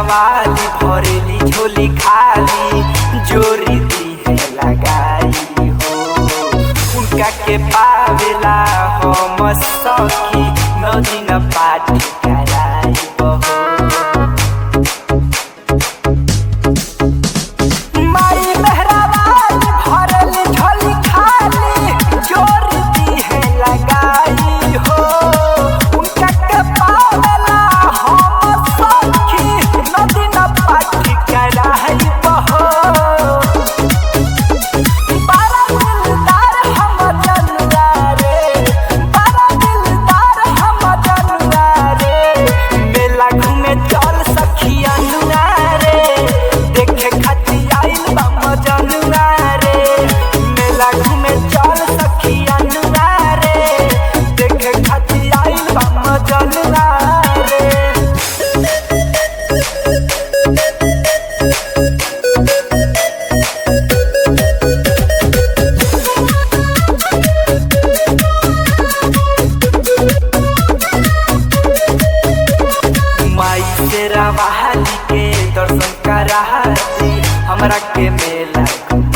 वाली भरेली झोली खाली जोरी दी है लगाई हो उनका के पावेला हम सखी नदी न पाठी कराई हो माई मेहराबाद भरल झोली खाली जोरी दी है लगाई हो उनका के पावेला हम सखी नदी न पाठी कराई हो बड़ा दिलदार हम जनुआ रे बड़ा दिलदार हम जनुआ रे मेला घूमे चल सखी अनुआ रे देखे खातिर आइल बा मजनुआ रे मेला घूमे चल सखी अनुआ रे देखे खातिर आइल बा मजनुआ रे माई तेरा बहाली के दर्शन करा दी हमरा के मेला